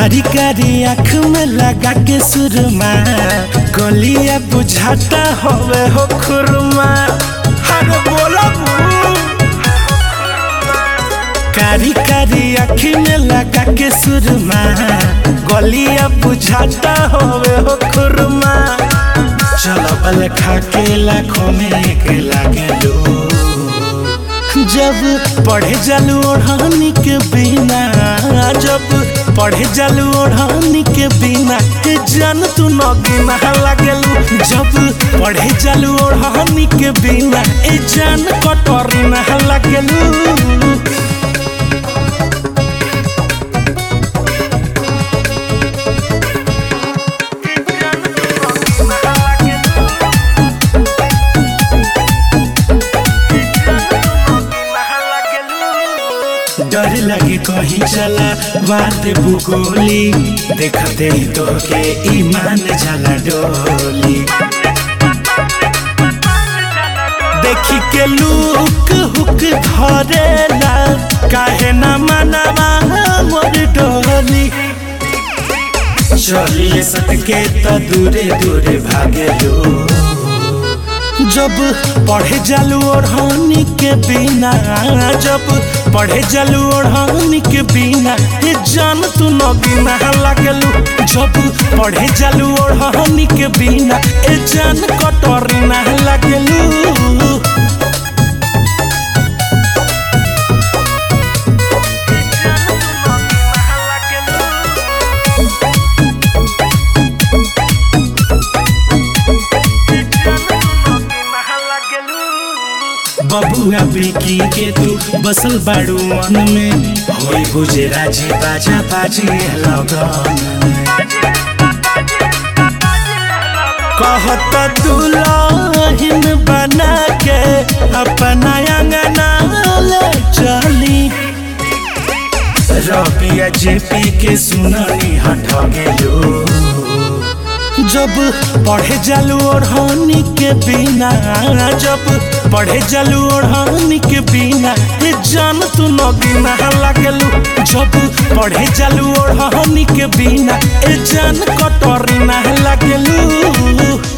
कारी कारी आँख में लगा के सुरमा गलिया बुझाता होवे हो खुरमा अरे बोला कारी कारी आँख में लगा के सुरमा गलिया बुझाता होवे हो खुरमा चलो बल खा के लाखों में एक लागे लो जब पढ़े जालू ओढ़ानी के बिना जब पढ़े जालू ओढ़ानी के बिना ए जान तू नगीना लागलू जब पढ़े जालू ओढ़ानी के बिना ए जान कटोरी ना लागलू डर लगे कहीं चला बात भूगोली देखते ही तो के ईमान जाला डोली देखी के लुक हुक धरेला काहे ना मनवा मोर डोली चलिए सटके तो दूरे दूरे भागे लो जब पढ़े जालू ओढ़ानी के बिना जब पढ़े जालू ओढ़ानी के बिना ये जान तू नगीना लागलू जब पढ़े जालू ओढ़ानी के बिना ये जान कटोरी ना लागलू बबुआ बेकी के तू बसल बाड़ू मन में होई बुझे राजी बाजा बाजी लगन में कहत दुल्हन बना के अपना अंगना ले चली रबिया जेपी के सुननी हट गेलो जब पढ़े जालू ओढ़ानी के बिना जब पढ़े जालू ओढ़ानी के बिना ये जान तू नगीना लागलू जब पढ़े जालू ओढ़ानी के बिना ये जान कटोरी ना लागलू